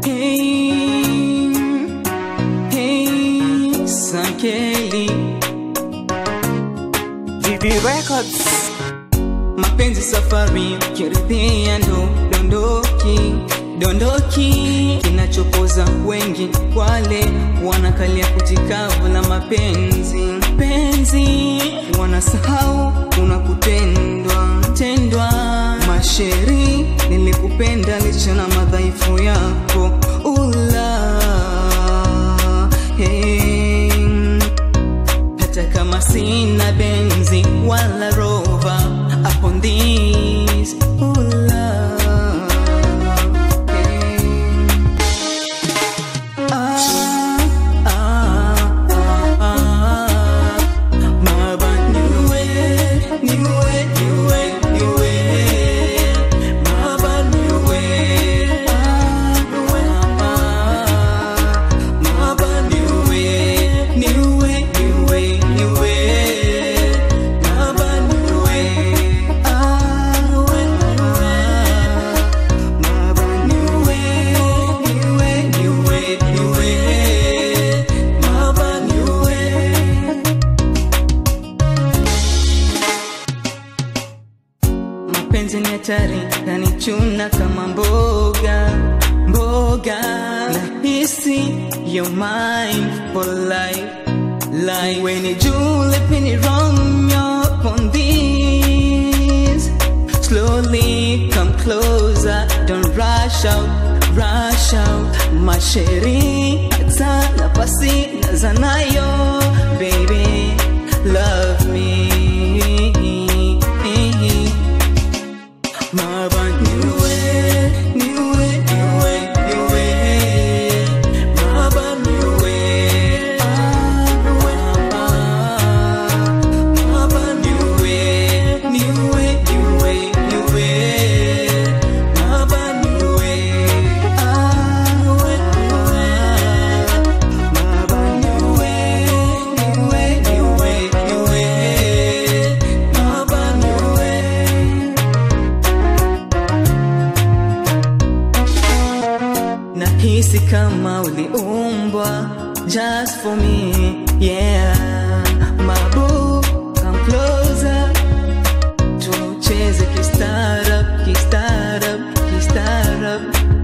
Hey, hey, Sankeli Vivi Records mapenzi safari kiridhia ndo dondoki dondoki kinachopoza wengi wale wanakalia kutikavu la mapenzi penzi wanasahau kuna kutendwa tendwa masheri nilikupenda licha na madhaifu yako ula hey hata kama sina benzi wala rova upon this oh love yeah. ah, ah, ah, ah. Maba niwe, niwe, niwe, niwe. Maba niwe, ah, niwe, ah. Maba niwe, niwe, niwe, niwe. Maba niwe, ah, niwe, niwe. Maba niwe, niwe, niwe, niwe. Maba niwe. mapenzi ni hatari nanichuna kama mboga mboga nahisi you're mine for life like when you do let me wrong you're on this slowly come closer don't rush out rush out masheri hata nafasi nazanayo baby love me Maba niwe, niwe, niwe, niwe. Maba niwe, ah, niwe, ah. Maba niwe, niwe, niwe, niwe. Maba niwe, ah, niwe, ah. Maba niwe, niwe, niwe, niwe. Maba niwe. nahisi kama uliumbwa just for me yeah mabu come closer tucheze kistarab kistarab kistarab